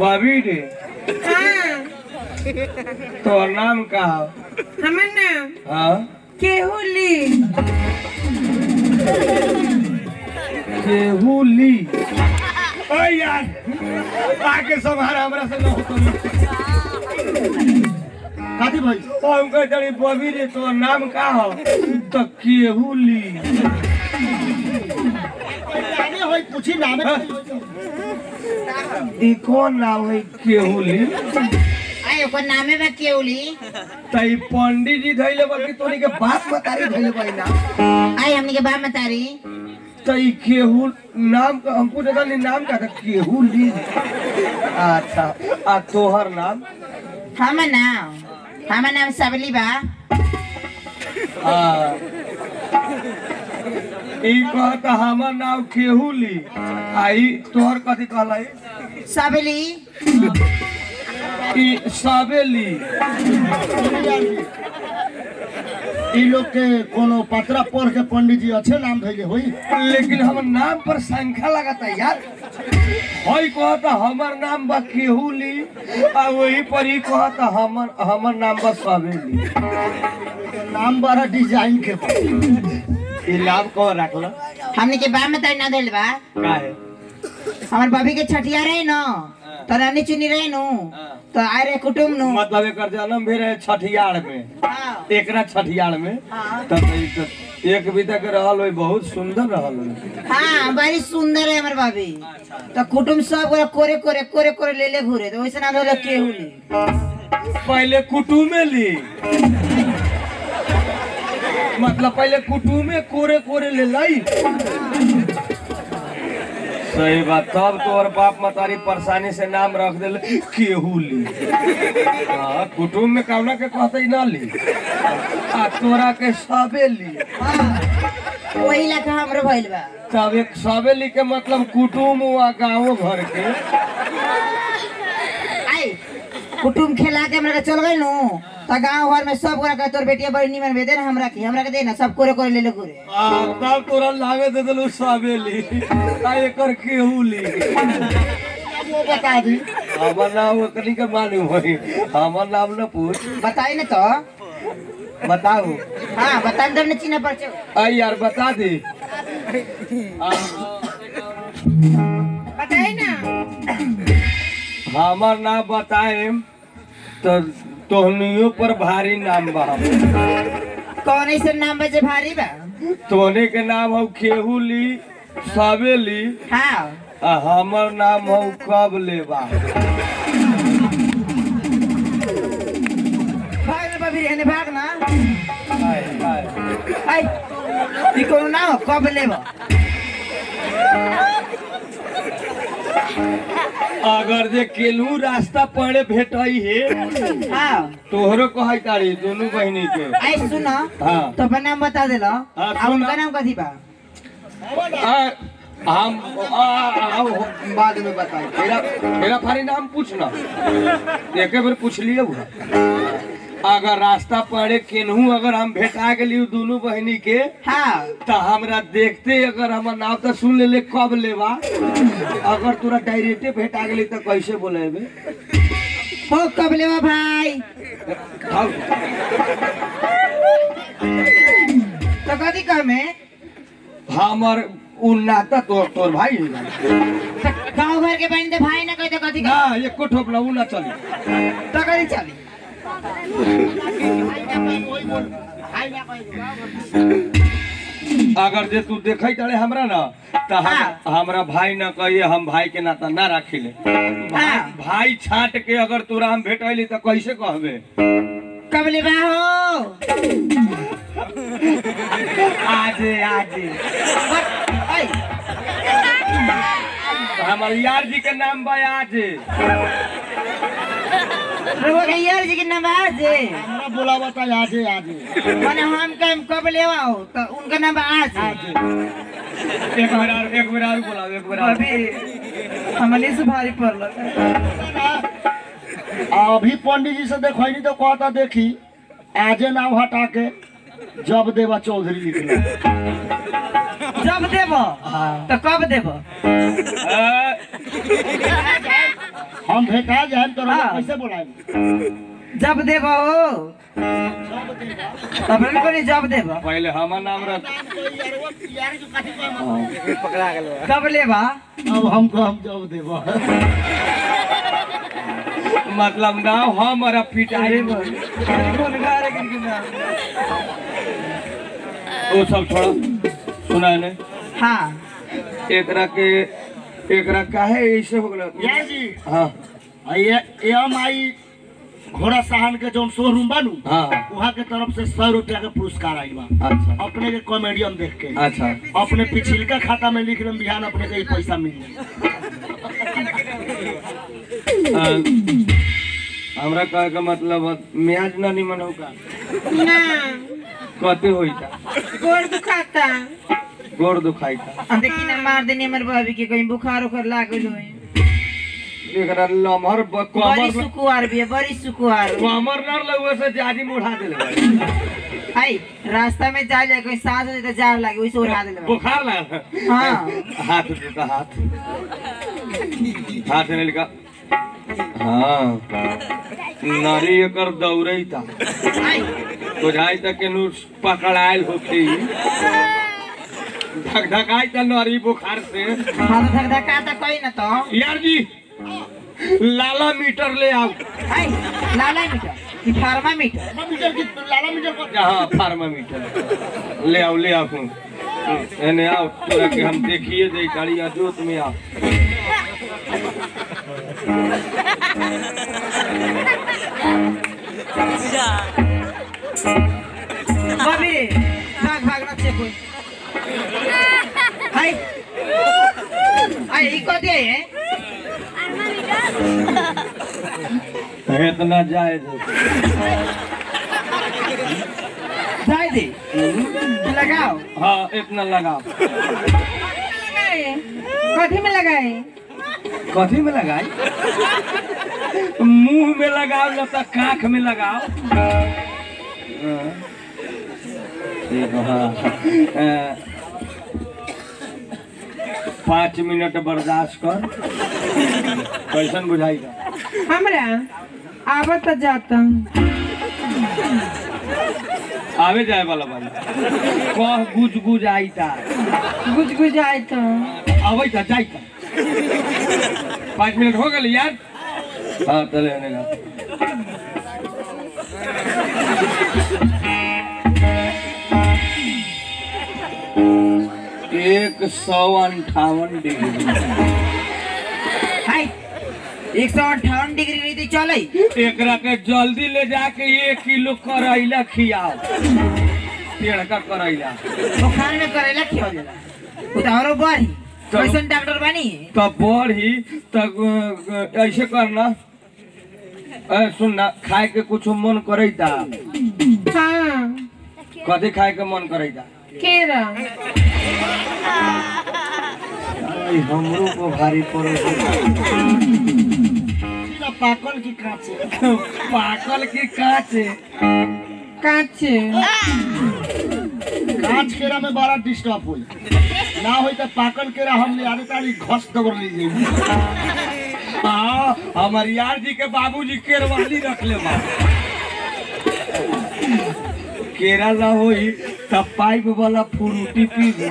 बबी रे हाँ तोहर नाम का हो हमर नाम हाँ केहुली केहुली ओ यार आके संभाल हमरा से न होतो काती भाई हम कह तड़ी बबी रे तोहर नाम का हो तो केहुली आगे होई पूछी नाम ई कौन नाम है केहुली आए ओकर नामे बा केउली तई पंडित जी धैले बा कि तोनी के बाप मतारी धैले बा ई नाम आए हमनी के बा मतारी तई केहू नाम का हमको देखा नहीं नाम का था केहुली अच्छा आ तोहर नाम हमर नाम हमर नाम सबली बा हाँ। ई कहता हमर नाम केहुली आई तोहर कथी कहलाई सबली ई साबेली ई लोग के कोनो पत्रा पढ़ के पंडित जी अच्छे नाम धैले होई लेकिन हमर नाम पर संख्या लगाता यार हई कहता हमर नाम बा केहुली आ वही पर ही कहता हमर हमर नाम बा साबेली नाम बड़ा डिजाइन के बा। ई नाम कौन रखला हमनी के बा मतारी ना धइल बा काहे हमर बबी के छठिया रहे न तो रानी चुनी रहे नु तो आए रहे कुटुम नु मतलब एकर जन्म भी रहे छठियार में हाँ एकरा छठियार में हाँ। तब ई त एक विधा के रहल होई बहुत सुंदर रहल होई हाँ बड़ी सुंदर है हमर बबी तो कुटुम सब गोरा कोरे कोरे कोरे कोरे ले ले घूरे तो वैसे ना धोले केहुली पहले कुटुमे ली मतलब पहले कुटुमे कोरे कोरे ले लाई सही बात तब तोहर बाप मतारी परेशानी से नाम रख दिल केहू ली हाँ कुटुम में कौना के कहते ना ली आ तोरा के सबे ली हाँ वही ला हमरो भइल बा तब एक सबे ली के मतलब कुटुम हुआ गाँव घर के आई कुटुम खेला के हमरा के चल गई नु तो गांव घर में सब गोरा के तोर बेटिया बड़ी निमन भेदे ना हमरा के हमरा के दे ना सब कोरे कोरे ले ले घूरे आ, तब तोरा लागे दे दिलू सबे ली आ एकर केहू ली वो बता दी हमर नाम ओकनी के मालूम होई हमर नाम न पूछ बताई ना तो बताओ हाँ बताई तब न चिन्ह पर आई यार बता दे बताई ना हमर नाम बताएम तो तोहनियो पर भारी नाम बा कौन ऐसे नाम बजे भारी बा तोहने के नाम हो खेहुली सबेली हाँ आ हमर नाम हो कब लेबा भाग ना बबी रहने भाग ना आय, आय। आई ई कोनो ना हो कब लेबो अगर जे केलू रास्ता पड़े भेटई हे हाँ तोहरो कहै तारी दोनों बहिनी के आई सुन हाँ तो अपन नाम बता देला हाँ, आ सुन। उनका नाम कथी बा आ, हम आ, आ, बाद में बताई तेरा तेरा फारी नाम पूछना एक बार पूछ लिए हुआ अगर रास्ता पड़े केनहू अगर हम भेटा गेली उ दोनों बहिनी के हाँ तो हमरा देखते अगर हमर नाम तो सुन ले, ले कब लेबा अगर तोरा डायरेक्टे भेटा गेली तो कैसे बोलेबे हो कब लेबो भाई हाँ, तो कथी कहमे हमर उ नाता तोर तोर भाई है। गांव घर के बहन दे भाई ना कह तो कथी ना ये कोठोप ना उ ना चली तो कथी चली अगर जे तू देखै तारे हमरा ना तो हम, हाँ। हमरा भाई ना कहिए हम भाई के नाता ना राखिले भाई, हाँ। भाई छाट के अगर तोरा हम भेटैली तो कैसे कहबे कब लेबा हो आजे आजे आई हमर यार जी के नाम बा आजे रघु के यार जी के नाम है जे हमरा बोला बता आजे आजे माने हम कम कब लेवा हो तो उनका नाम है आज एक बेर और एक बेर और बोलाओ एक बेर और अभी हमने से भारी पड़ल अभी पंडित जी से देखनी तो कहता देखी आजे नाम हटा के जब देवा चौधरी लिखना जब देबो तो कब देबो आ, हम भेटा जाए तो रउआ हाँ। कैसे बोलाए जब देब हो तब नहीं कोनी जब देब पहले हमार नाम रख कब लेबा अब हमको हम जब देबो मतलब नाम हमारा पिटाई वो सब छोड़ा सुना ने हाँ एकरा के एकरा काहे ऐसे हो गलो यार जी हाँ आ ये एम आई घोड़ा साहन के जौन शोरूम बनू हाँ वहाँ के तरफ से सौ रुपया के पुरस्कार आई बा अच्छा अपने के कॉमेडियन देख के अच्छा अपने पिछिलका खाता में लिख लेम बिहान अपने के ई पैसा मिल जाए अ, हमरा कहे का मतलब म्याज ना निमन होगा ना कते होई था गोड़ दुखाता गोड़ दुखाई था अब देखी ना मार देनी हमर भाभी के कहीं बुखार उखार लागल होई एकरा लमहर ब- बड़ी कमर सुकुआर भी है बड़ी सुकुआर कमर न लगवे से जादी मुढ़ा देले बाड़ी। आई रास्ता में जा जाए कोई सांस हो तो जार लागे वैसे उड़ा देले बा। बुखार लगा हाँ। हाथ देता हाथ हाथ ने लिखा हाँ नारी एकर दौड़ई था आई बुझाई तक के नु पकड़ायल होती धक धकाई त नारी बुखार से हाँ तो धक धका तो कोई ना तो यार जी लाला मीटर ले आओ आई लाला मीटर कि फार्मा मीटर लाला मीटर की लाला मीटर को हाँ फार्मामीटर ले आओ ले आओ हूँ एने आओ तोरा के हम देखिए दे गाड़ी आ जोत में आओ भाभी रे भाग भाग ना चेक होई आई आई ई को दे है इतना जाए दे जाए दे लगाओ हाँ इतना लगाओ लगाए कथी में लगाए कथी में लगाई मुंह में लगाओ न तो काख में लगाओ हाँ। ठीक है, हाँ अ, पाँच मिनट बर्दाश्त कर कैसन बुझाएगा हमरा आवत जाता आवे जाए वाला बानी कह गुज गुज आई था गुज गुज आए तो आवे था जाई था पाँच मिनट हो गए यार हाँ चले आने का एक सौ अंठावन डिग्री हाय एक सौ अट्ठावन डिग्री रही थी चले एकरा के जल्दी ले जाके एक किलो करैला खियाओ पेड़ का करैला बुखार में करेला क्यों देला वो तो औरो बढ़ी कैसन डॉक्टर बनी तब बढ़ी तब ऐसे करना ए, सुन ना खाए के कुछ मन करे था हाँ कथी खाए के मन करे था केरा आई, हमरो को भारी पड़े सीधा पाकल की कांचे पाकल की काचे काचे कांच केरा में बड़ा डिस्टर्ब हुई ना होई तो पाकल केरा हम ले आने तारी घस दबर ली जाई हाँ हमार यार जी के बाबूजी केरवाली रख ले बा केरा ला होई तब पाइप वाला फ्रूटी पी ले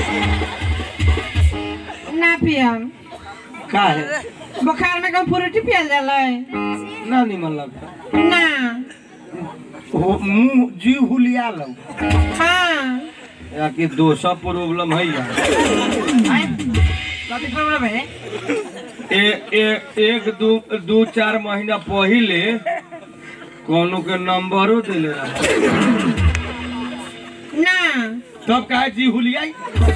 ना पियम का है बुखार में कम फ्रूटी पियल जाला ना निमन लगता ना हो मुंह जी हुलिया लो हाँ या कि दोसा प्रॉब्लम है या हाय कथी प्रॉब्लम है ए, ए, एक दू दू चार महीना पहिले कोनो के नंबरो दिले रहा ना तब कहे जी हुलियाई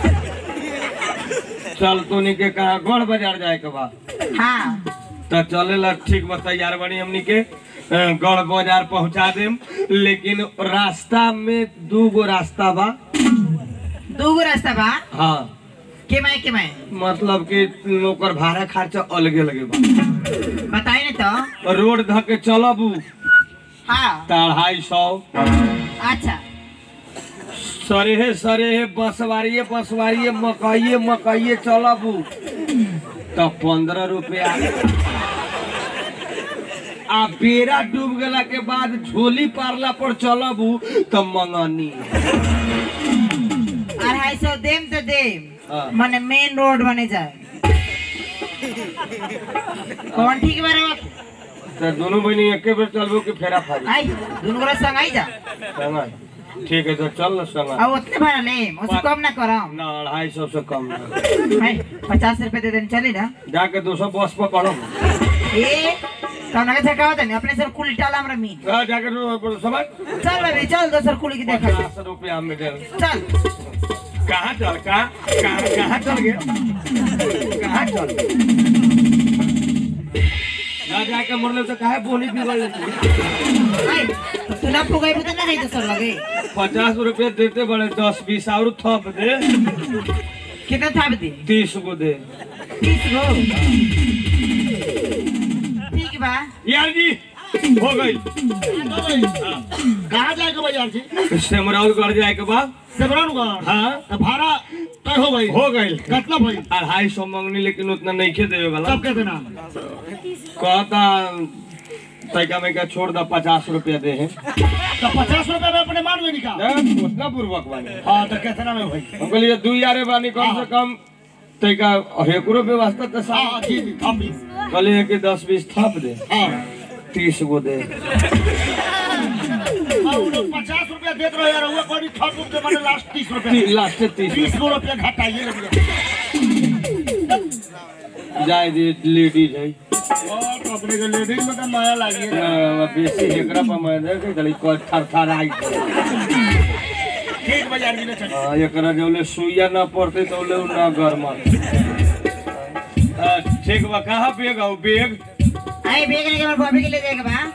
चल तोनी के कहा गढ़ बाजार जाए के बा हाँ तो चलेला ठीक बा तैयार बनी हमनी के अ, गढ़ बाजार पहुंचा देम लेकिन रास्ता में दू गो रास्ता बा दो गो रास्ता बा हाँ के माय के माय मतलब कि ओकर भाड़ा खर्चा अलगे अलगे बा बताई ना तो रोड ध के चलब हाँ त अढ़ाई सौ अच्छा सरेहे सरेहे बसवारिये बसवारिये मकइये मकइये चलब त पंद्रह रुपया आ बेरा डूब गेला के बाद झोली पारला पर चलबू तो मंगनी अढ़ाई सौ देम तो देम हाँ। मने मेन रोड बने जाए कौन ठीक बारे तो दोनों बहनी एके बेर चलबू कि फेरा फारी आई दोनों गोरा संग आई जा संगा ठीक है तो चल ना संगा अब उतने भाड़ा ले उससे कम ना करम ना अढ़ाई सौ से कम ना। आई पचास रुपए दे देने चली ना जाके दो सौ बस पर पढ़ो ए कौन के थका होता नहीं अपने सर कुली टाला हमरा मीन हाँ, जाके दो- समझ चल अभी चल दोसर कुली की देखा पचास रुपया में दे चल कहाँ चल कहाँ कहाँ कहाँ चल गया कहाँ चल ना जाके मरले तो काहे बोनी बिगड़ लेती आई तू ना पुगाई बुता ना गई दोसर लगे पचास रुपया देते बड़े दस बीस और थप दे कितना था दे तीस को दे तीस गो ठीक बा यार जी हो गई कहाँ जाएगा भाई यार जी सिमरौल कर जाए के बाद सेवरनगढ़ हाँ तो भाड़ा तय हो गई हो गई कितना भाई अढ़ाई सौ मंगनी लेकिन उतना नहीं खे देवे वाला कब के देना कहता तैका में क्या छोड़ दा पचास रुपया दे है तो पचास रुपए में अपने मान लेनी का उतना पूर्वक बानी हाँ तो कितना में भाई हम कहलिए दू यारे बानी कम से कम तैका हेकरो व्यवस्था तो हाँ सब जी जी हम भी कहलिए कि दस बीस थप दे हाँ तीस गो दे हाँ, वो लोग पचास रुपया देते रहे यार हुआ कोई थर्ड रूप के मैंने लास्ट तीस रुपया लास्ट तीस बीस गो रुपया घटाइए लगे जाए दे लेडीज है और अपने के लेडीज में तो नया लागिए अ, बेसी हेकरा पर मैं देख कहली कोई थर थर आई ठीक बाजार जी ने चल हाँ, एकरा जौले सुइया ना पड़ते तो ले ना गरमा ठीक बा कहाँ बेग आओ बेग आई बेग लेके हमारे बॉबी के ले जाएगा बा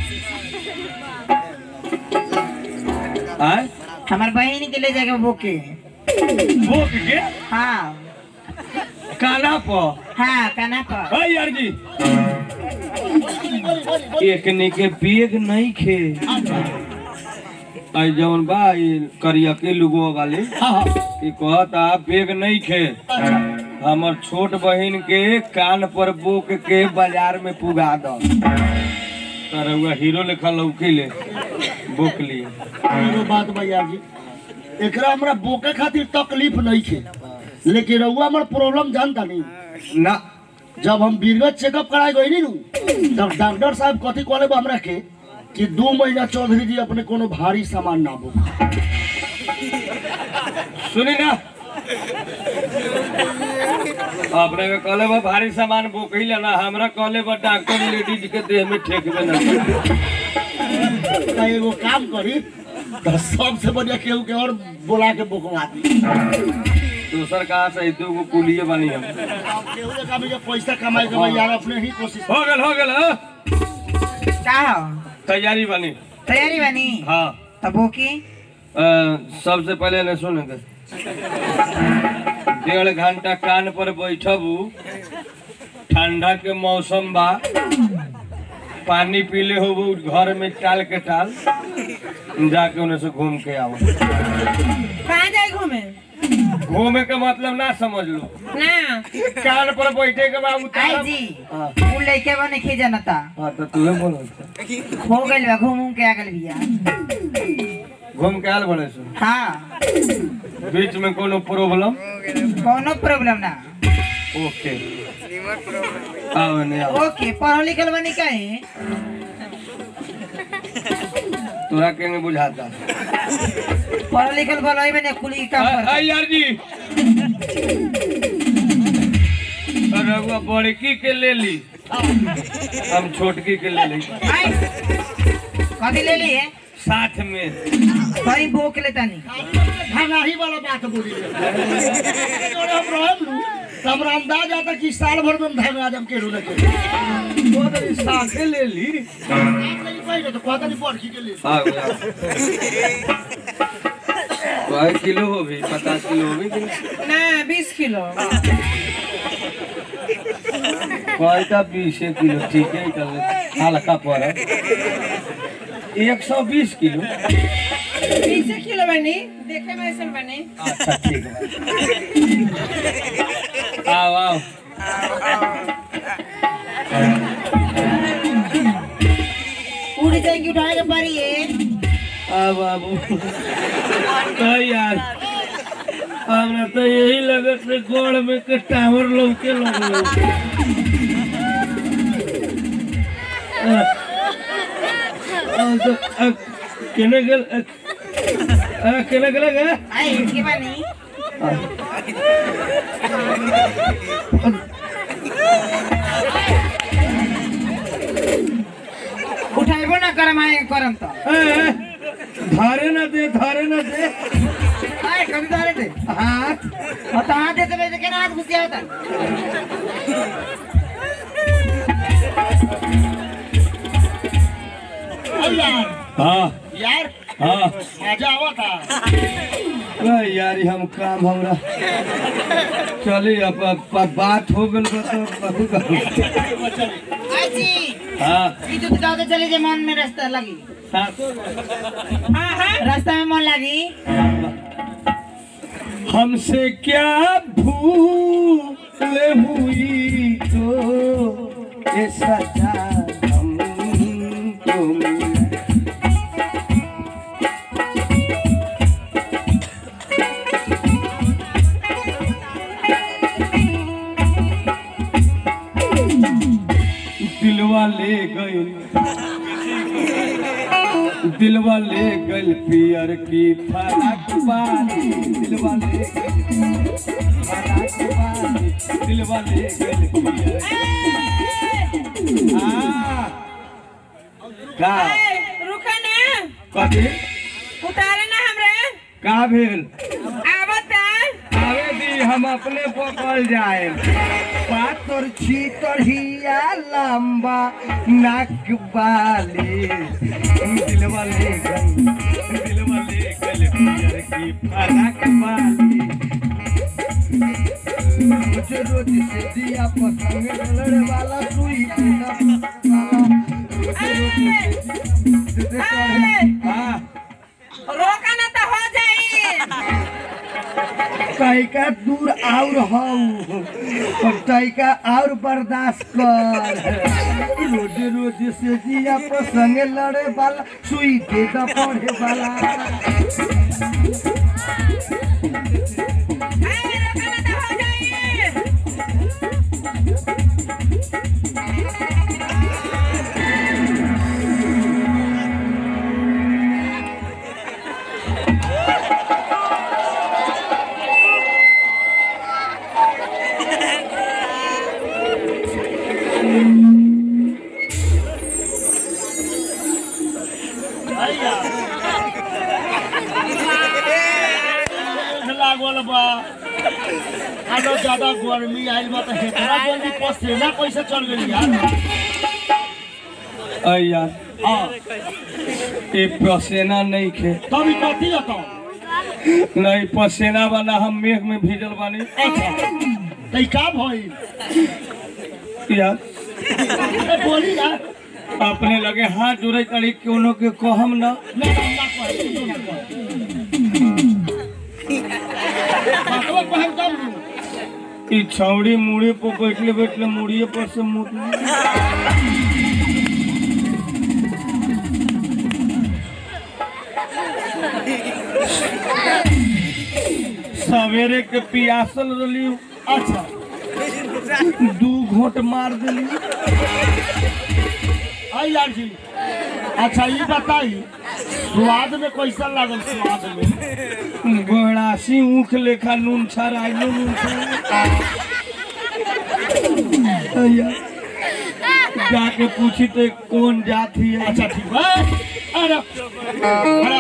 आय हमारे बहन के ले जाएगा बोके बोक के हाँ काना पर हाँ काना पर हाय यार जी एकने के बेग नहीं खे आई जवन बा ई करिया के लुगो वाले हाँ हाँ ई कहता बेग नहीं खे हमर छोट बहिन के कान पर बोक के बाजार में पुगा दो तरहुआ हीरो लेखा लौकी ले बोक लिए एगो बात भैया जी एकरा हमरा बोके खातिर तकलीफ नहीं थे लेकिन रउआ हमर प्रॉब्लम जानता नहीं ना जब हम बीरगंज चेकअप कराए गई नु तब डॉक्टर साहब कथी कहले बा हमरा के कि दू महीना चौधरी जी अपने कोनो भारी सामान ना बुक सुनी ना अपने के कहले बा भारी सामान बोकही लेना हमरा कहले बा डॉक्टर लेडीज के देह में ठेकबे ना करे। तो एगो काम करी तो सबसे बढ़िया केहू के और बोला के बुकवा दी दूसर कहाँ से दू गो कुलिए बनी हम केहू के काम जे पैसा कमाए के भाई यार अपने ही कोशिश हो गल हो गल हाँ? का हो तैयारी बनी तैयारी बनी हाँ तब बोकी अ, सबसे पहले न सुन डेढ़ घंटा कान पर बैठबू ठंडा के मौसम बा पानी पीले होबू घर में टाल के टाल जाके उन्हें से घूम के आओ कहाँ जाए घूमे घूमे के मतलब ना समझ लो ना कान पर बैठे के बाद आई उतार जी हाँ उ लइके बने खे जनता हाँ, तो तुहे बोलो हो गइल बा घूम घूम के आ गइल बिया घूम के आल बड़े सुन हाँ बीच में कोनो प्रॉब्लम कोनो प्रॉब्लम ना ओके आओ नहीं आओ ओके पढ़ल लिखल बनी कहीं तोरा के बुझाता पढ़ल लिखल भलाई बने कुली काम आ- कर आ यार जी रघुआ बड़की के ले ली हम छोटकी के ले ली आई कथी ले लिए साथ में कहीं बोक लेता नहीं धनाही वाला बात बोली जोड़े हम रहब नु तो हमरा अंदाज आता कि साल भर में धन आदम के रोले के वो तो साथे ले ली नहीं पाई तो कहता नहीं पढ़ के ले आ गया कई किलो हो भी पचास किलो हो भी कि नहीं? ना बीस किलो कई का बीस किलो ठीक है चल हल्का पर एक सौ बीस किलो बीस किलो बनी देखे में ऐसा बनी अच्छा ठीक है आओ आओ टंकी उठाने के पड़ी है आ बाबू तो यार हमरा तो यही लगत है गोड़ में के टावर लौके लगलो आ, आ, तो, आ, केने गेल आ, आ, केने गेल गे आई इसके बानी उठाइबो ना करम आए करम तो ए, ए, धारे ना दे धारे ना दे आए कभी धरे थे हाथ और तो हाथ देते वैसे केना हाथ घुसिया होता अरे यार हाँ यार हाँ मजा आवा था अरे यार ये हम काम हमरा चली अब अब- अब बात हो गल बा तो कहू कहू आई जी हाँ ई दूध गाँव के चले जे मन में रास्ता लगी हाँ हाँ हाँ रास्ता में मन लगी हमसे क्या भूल हुई तो ये सजा हमको मिली। दिलवा ले गई दिलवा ले गल पियर की फराक बारी दिलवा ले गइल फराक बारी दिलवा ले गल पियर हाँ का ए, रुका ना कथी उतारे ना हमरे का भेल आवता आवे दी हम अपने पकड़ जाए पातर छीतर हिया लंबा नाक वाली दिलवा ले गई दिलवा ले गल पियर की फराक वाली रोज रोज से दिया पसंग लड़े वाला सुई देना रोज रोज से दे हाँ रोका ना तो हो जाई तैका दूर और हऊ और तैका और बर्दाश्त कर रोज रोज से जिया पर संगे लड़े वाला सुई दे द पढ़े वाला ए, रोका ना तो हो जाई लागल बा आलो ज्यादा गर्मी आइल बा त हेतरा जल्दी पसेना कैसे चल गेली यार अ यार हाँ ये पसेना नहीं खे तब ई कथी हतो नहीं पसेना वाला हम मेघ में भीजल बानी अच्छा त ई का भइल यार ए बोली ना अपने लगे हाथ जोड़े करी कोनो के कहम ना ना ना ना कह तू ना कह बातवा कहम तब ई छौड़ी मुड़ी पर बैठले बैठले मुड़िए पर से मुड़ सवेरे के पियासल रही अच्छा दू घोट मार दिली आई यार जी अच्छा ये बताई स्वाद में कैसा लागल स्वाद में गोहरासी ऊख लेखा नून छराइलो नून छराइलो। यार, जाके पूछी तो कौन जात है अच्छा ठीक है अरे अरे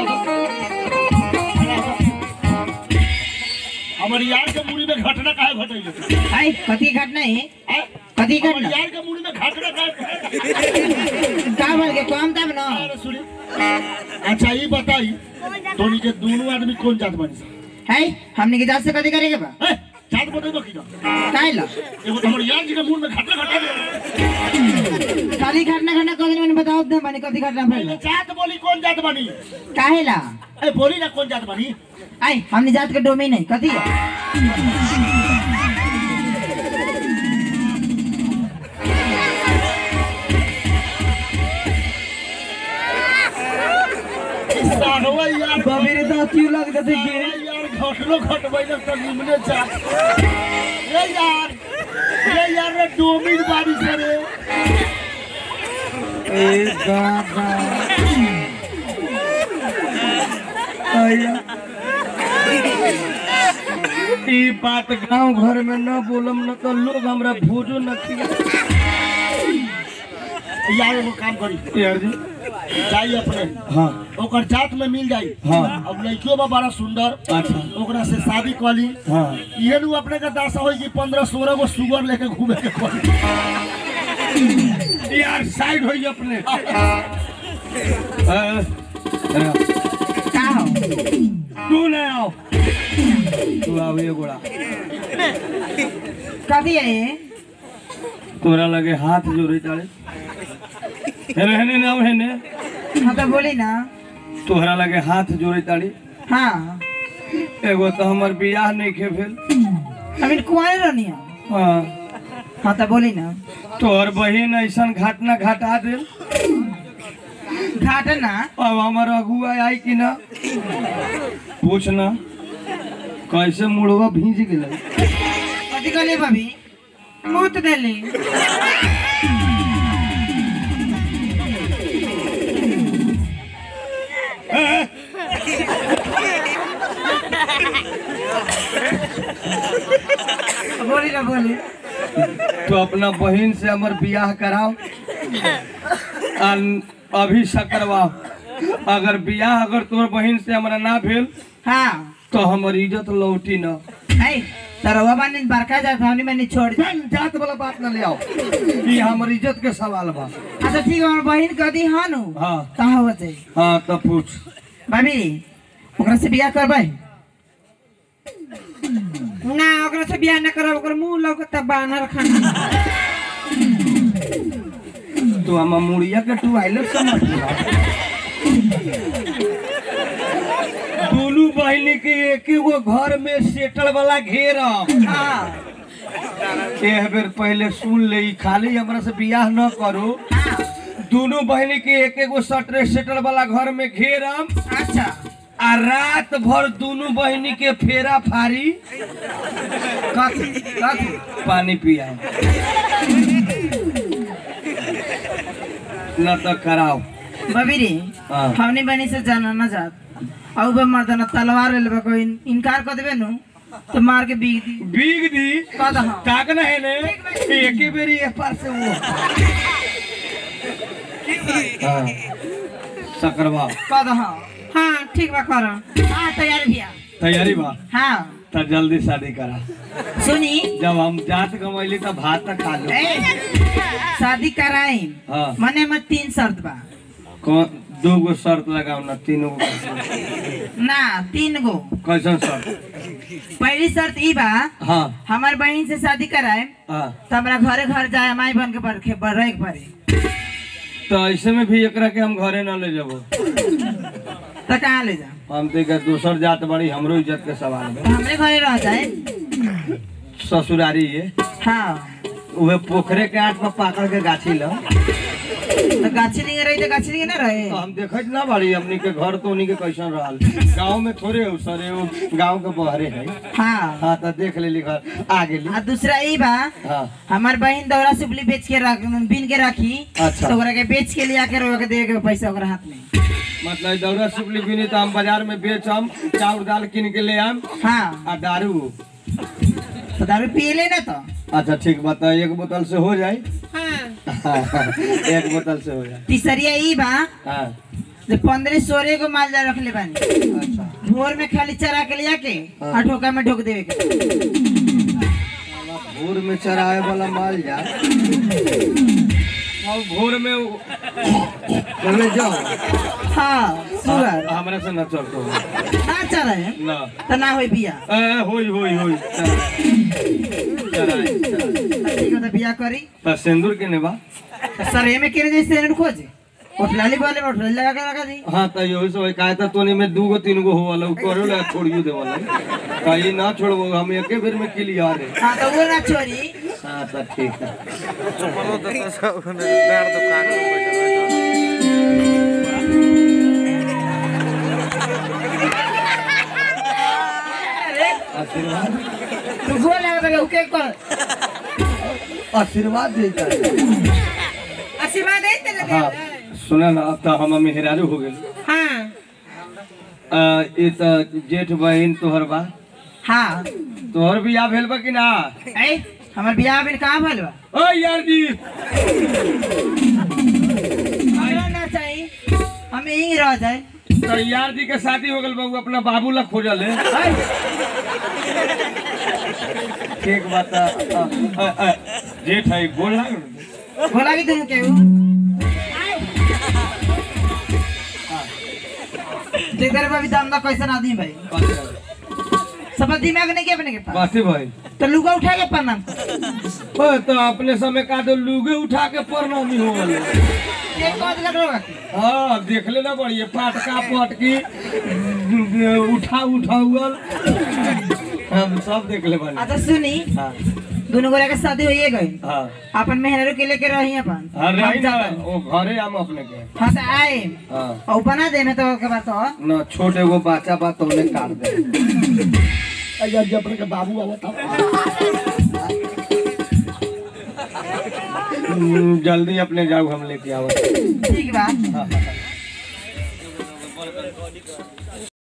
हमारी यार के मुड़ी में घटना काहे घटैले आई कथी घटना है हैं? कथी हमारी घटना यार के मुड़ी में घटना काहे का बोल के कम तब ना अरे सुनी अच्छा ये बताई तोनी के दोनों आदमी कौन जात बनी है हमने की जात से कथी करे के बा हैं? जात बताइबो की ना काहे ला एगो तो हमारी यार जी के मुंह में घटना घटा दे खाली घटना घटना कथी मैंने बताओ दे मैंने कथी घटना पहले भइल जात बोली कौन जात बनी काहे ला ए बोली ना कौन जात बनी आई हमने जात के डोमेन है कथी है बाबी रे तो क्यों लग जाते गे यार घटलो घटबैले तो निमने जा ए यार ए यार रे डोमिन बारी से रे ए दादा आया ई बात गांव घर में न बोलम न तो लोग हमरा भोजो न खिया यार एगो काम करी यार जी जाई अपने हाँ ओकर जात में मिल जाई हाँ। अब लड़कियों बा बड़ा सुंदर अच्छा ओकरा से शादी कली हाँ इहे नु अपने के दासा होई कि पंद्रह सोलह गो सुगर लेके घूमे के पड़ी यार साइड होई अपने अ, अ, का हो तू न आओ तू आओ ये गोड़ा कभी है तोरा लगे हाथ जोड़े तारे हेने हेने ना हेने हाँ तो बोली ना तोहरा लगे हाथ जोड़े ताड़ी हाँ एगो तो हमर बियाह नहीं खे भेल अभी कुआरे रहनी हो हाँ हाँ तो बोली ना तोहर बहिन ऐसन घटना घटा दिल घाट ना अब हमार अगुआ आई कि ना पूछ ना कैसे मुड़वा भीज गेल कथी कहले भाभी मुँह देली बोली ना बोली तो अपना बहिन से हमर बियाह कराओ अन- अभी से करवाओ अगर बियाह अगर तोहर बहिन से हमरा ना भेल हाँ तो हमर इज्जत लौटी ना है तरवा बानी बरका जात हमनी मैंने छोड़ दी जान जात वाला बात ना ले आओ ये हमर इज्जत के सवाल बा अच्छा ठीक है हमार बहिन कदी हाँ नु हाँ कहाँ हो जाए हाँ तो पूछ भाभी ओकरा से बियाह करबै ना ओकरा से बियाह ना करब ओकर मुंह लौकता बानर खाना तो हम मुड़िया के टुआइलट समझ दोनों बहिनी के एक गो घर में सेटल वाला घेरा हाँ एक बेर पहले सुन ले ई खाली हमरा से बियाह न करो दोनों बहिनी के एक एगो सटरे सेटल वाला घर में घेरम अच्छा आ रात भर दोनों बहिनी के फेरा फारी कथी कथी पानी पिया न तो कराओ भाभी रे हाँ। हमनी बनी से जाना ना जात और बे मर्दना तलवार ले लेबे कोई इनकार कर देबे नु तो मार के बीग दी बीग दी का दहा ताक न है ने एक ही बेरी एक पार से वो हाँ सकरवा का दहा हाँ ठीक बा कर हाँ तैयार भैया तैयारी बा हाँ तो जल्दी शादी करा सुनी जब हम जात कमैली तो भात तक खा लो ए, शादी कराई हाँ मने में तीन शर्त बा कौन दो गो शर्त लगाओ ना तीनों गो कैसन ना तीन गो कैसन शर्त पहली शर्त ई बा हाँ हमार बहन से शादी कराए हाँ तो हमरा घरे घर जाए माई बन के बरखे रहे के पड़े तो ऐसे में भी एकरा के हम घरे ना ले जाबो तो कहाँ ले जा हम तो एकर दोसर जात बड़ी हमरो इज्जत के सवाल में तो हमरे घरे रह जाए ससुरारी ये हाँ उहे पोखरे के आठ में पाकड़ के गाछी लो तो गाछी नहीं रही तो गाछी नहीं ना रहे तो हम देखत ना बाड़ी हमनी के घर तो उन्हीं के कैसन रहल गांव में थोड़े हो सरे वो गांव के बहरे है हाँ हाँ तो देख लेली घर आ गेली आ दूसरा ई बा हाँ हमार बहन दौरा सुपली बेच के रख बीन के रखी अच्छा। तो ओकरा के बेच के लिया के रोक के दे के पैसा ओकरा हाथ में मतलब दौरा सुपली बिनी तो हम बाजार में बेचम चाउर दाल किन के ले आम हाँ आ दारू तो दारू पिए ले ना तो अच्छा ठीक बता एक बोतल से हो जाए हाँ एक बोतल से हो जाए तीसरिया ई बा हाँ जो पंद्रह सोलह को माल जा रखले बानी अच्छा भोर में खाली चरा के लिया के हाँ। और ठोका में ढोक देवे के भोर में चराए वाला माल जा और भोर में वो- चले जाओ हाँ सुअर हमरा से न चलतो ना चले ना तो ना होई बिया ए होई होई होई चराए चराए ठीक है तो बिया करी त सिंदूर के नेबा तो सर एमे केने जैसे एने खोजे उठलाली बोले उठलाली लगा के लगा दी हाँ त यही से होई काहे त तोनी में दूगो तीन गो होवल उ करो ला छोड़ियो देवल कहीं ना छोड़बो हम एके बेर में क्लियर है हाँ तो वो ना छोरी हाँ त ठीक है कर आशीर्वाद देता है आशीर्वाद दे तेरे हाँ सुना ना अब तो हम मेहरारू हो गए हाँ ये तो जेठ बहन तोहर बा हाँ तोहर बियाह भेल बा कि ना ए हमर बियाह बिन कहाँ भइल बा ओ यार जी हमरा ना चाहिए हम यहीं रह जाए तो यार जी के शादी हो गल बाबू अपना बाबू ला खोजल है ठीक बात है। अ, अ, अ, जेठ है बोल ना बोला कि तुम केहू देख रहे अभी दाम कैसन आदमी भाई सब दिमाग नहीं के अपने के पास बासी भाई तो लुगा उठा के प्रणाम कर। ओ, तो अपने समय का तो लुगे उठा के प्रणामी हो गए एक बात लग रहा है हाँ देख लेना बढ़िए फाटका पटकी उठा उठा हुआ हम सब देख ले बने अच्छा सुनी हाँ दोनों गोरा के शादी होइए गई हाँ अपन मेहनरू के लेके रही अपन हाँ रही हम ना जातन। वो घरे हम अपने के हाँ तो आए हाँ और बना दे में तो के बात हो न छोटे एगो बच्चा बा तो उन्हें काट दे अయ్యా जी अपने के बाबू आवता हम्म, जल्दी अपने जाओ हम लेके आओ ठीक बा हाँ, हाँ, हाँ।